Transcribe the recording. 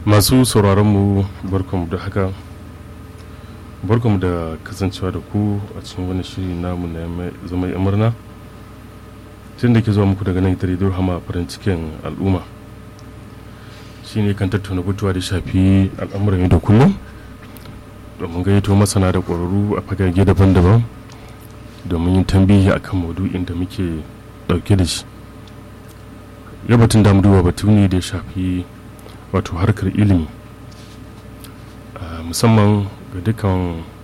masu sauraronmu barkanmu da haka barkanmu da kasancewa da ku a cikin wani shiri namu na zama yan murna tun da ke zuwa muku daga nan ita rediyo hama farin cikin al'umma shi ne kan tattauna batuwa da shafi al'amuran yau da kullum domin gayyato masana da ƙwararru a fagage daban-daban domin yin tambihi akan maudu'in da muke ɗauke da shi yau batun damu duba batu ne da ya shafi wato harkar ilimi musamman ga dukkan